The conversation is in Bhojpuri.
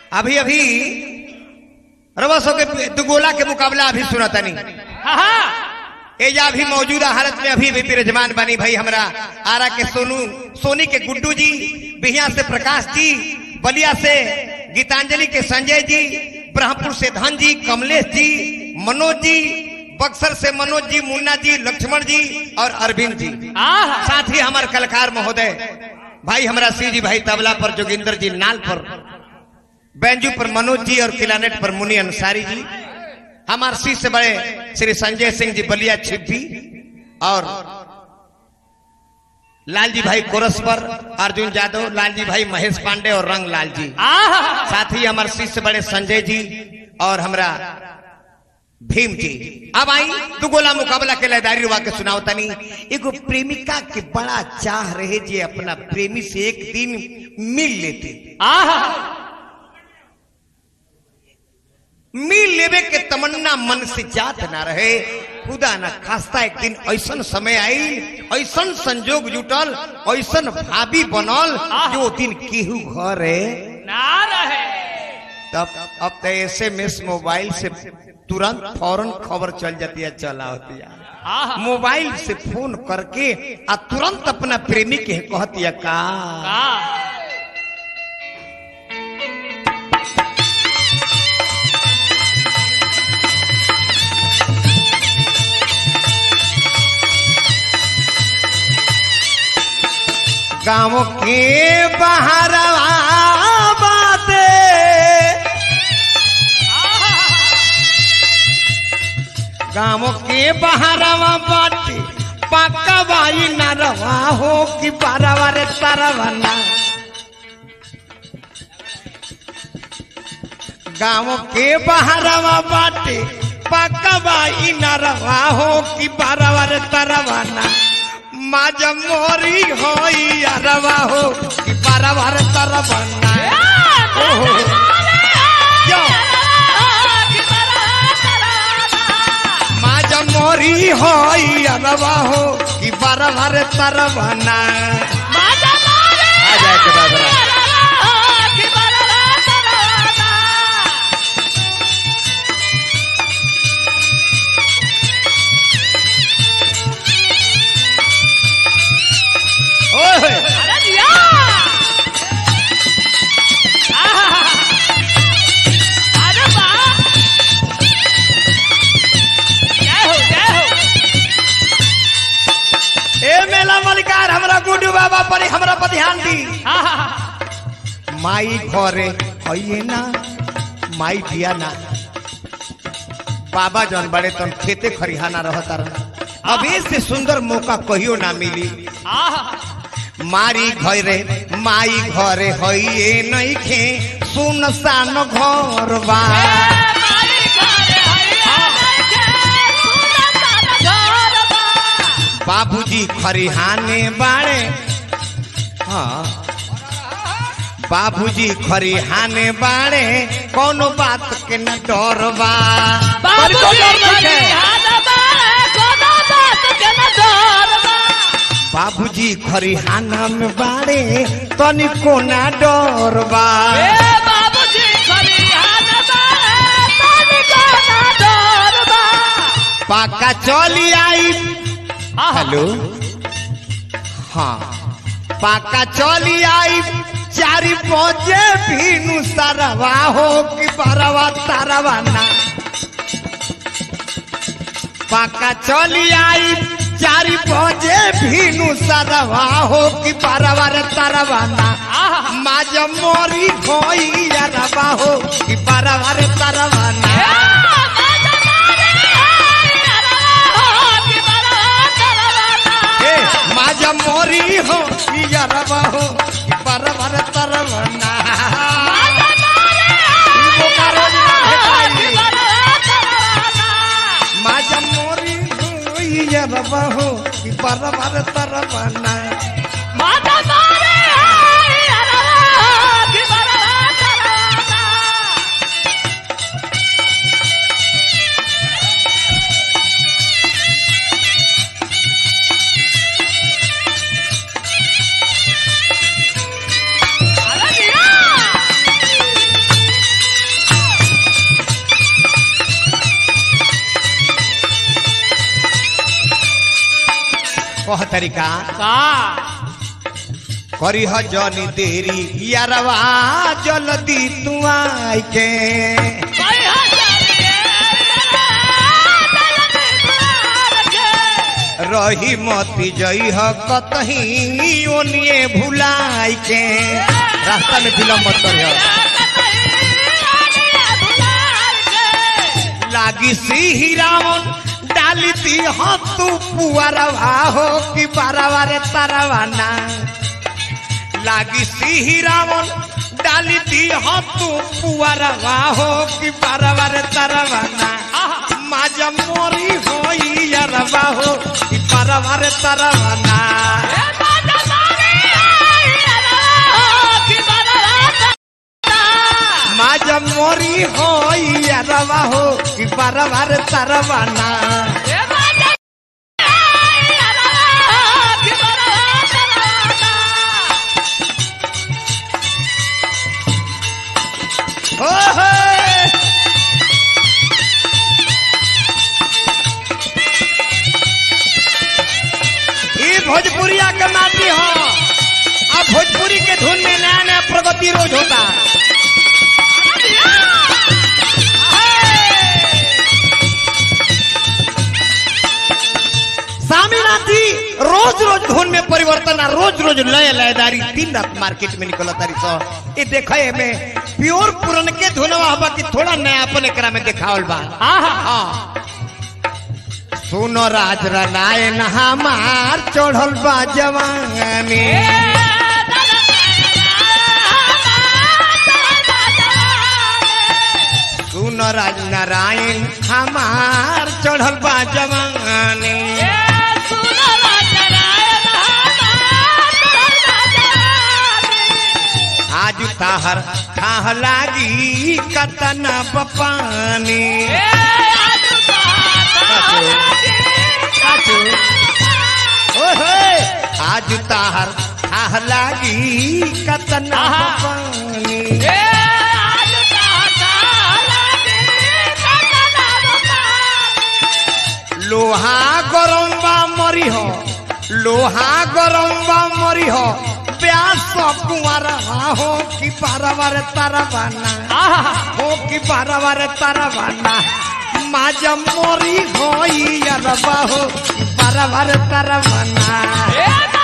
अभी अभी रवसों के दुगोला के मुकाबला अभी सुना तनी एजा अभी मौजूदा हालत में अभी भी विराजमान बनी भाई हमरा आरा के सोनू सोनी के गुड्डू जी बिहिया से प्रकाश जी बलिया से गीतांजलि के संजय जी ब्रह्मपुर से धन जी कमलेश जी मनोज जी बक्सर से मनोज जी मुन्ना जी लक्ष्मण जी और अरविंद जी साथ ही हमारे कलाकार महोदय भाई हमारा सी जी भाई तबला पर जोगिंदर जी नाल पर बैंजू पर मनोज जी और किलानेट पर मुनि अंसारी जी हमारे सी से बड़े श्री संजय सिंह जी बलिया छिप्पी और लालजी भाई कोरस पर अर्जुन यादव लालजी भाई महेश पांडे और रंग लाल जी साथ ही हमारे सी से बड़े संजय जी और हमरा भीम जी अब आई दू गोला मुकाबला के लयदारी रुआ के सुनाओ तनी एगो प्रेमिका के बड़ा चाह रहे जे अपना प्रेमी से एक दिन मिल लेते मिल लेवे के तमन्ना मन से जात ना रहे खुदा न खास्ता एक दिन ऐसन समय आई ऐसन संजोग जुटल ऐसन भाभी बनल जो दिन केहू घर है ना रहे तब अब तो एस एम एस मोबाइल से तुरंत फौरन खबर चल जाती है चला होती है मोबाइल से फोन करके आ तुरंत अपना प्रेमी के कहती है का गाँव के बाहर बाते गाँव के बहारवा बाटे पक्का बाई न रवा हो कि बारवा रे तरवना गाँव के बहारवा बाटे पक्का बाई न रवा हो कि बारवा रे तरवना माज मोरी होई अरवा हो कि बारवा रे तरवना ओहो यो माज मोरी होई अरवा हो कि बारवा रे तरवना आ जाए के बाबरा ओए ए मेला मलिकार हमरा गुड्डू बाबा पर हमरा पर ध्यान दी माई घरे होइए ना माई दिया ना बाबा जौन बड़े तन खेते खरिहाना रहता रहा अब से सुंदर मौका कहियो ना मिली मारी घरे माई घरे होइए नहीं खे सुनसान घर बा बाबूजी खरिहाने बाड़े हाँ बाबूजी खरिहाने बाड़े कोनो बात के न डर बा तनिको डर नइखे। बाबूजी खरिहाना में बाड़े तनिको ना डर बा पाका चली आई हेलो हाँ पाका चली आई चारी पहुंचे भीनु सरवा हो कि बरवा तरवा ना पाका चली आई चारी पहुंचे भीनु सरवा हो कि बरवा रे तरवा ना माज मोरी होई अरवा हो कि बरवा रे तरवा ना ए माज मोरी हो कि अरवा हो कि बरवा रे तरवा ना ई बोकारो ना भेटाई। माझ्या मोरी होई अरवा हो कि बरवा रे तरवा ना तरीका का करी ह जनी देरी यारवा जल्दी तू आई के भाई हजार के रही मती जई ह कतही ओनिए भुलाई के रास्ता में विलम्ब मत करियो लागी सी रावण डाली दी हो तू पुअरवा हो कि बारवा रे तारवाना लागी सी रावण डाली दी हो तू पुअरवा हो कि बारवा रे तारवाना माजा मोरी होई यारवा हो कि बारवा रे तारवाना माजा मोरी होई यारवा हो कि बारवा रे तारवाना हो हो ई भोजपुरिया के माटी हो अब भोजपुरी के धुन में नया नया प्रगति रोज होता स्वामीनाथी रोज रोज धुन में परिवर्तन आ रोज रोज लय लयदारी दिन रात मार्केट में निकल तारी सो ये देखे में प्योर पुरन के धुनवा हवा कि थोड़ा नयापन एकरा में देखावल बा हाँ सुनो राज रनायन हमार चढ़ल बा जवानी सुनो राज नारायण हमार चढ़ल बा जवानी आज ताहर थाह लागी कतना बपानी ओहे आज ताहर थाह लागी कतना बपानी लोहा गरम बा मरी हो लोहा गरम बा मरी हो प्यास कुमार हो कि बारवार तारा बाना हो कि बारवार तारा बाना माजा मोरी होई अरबा हो बारवार तारा बाना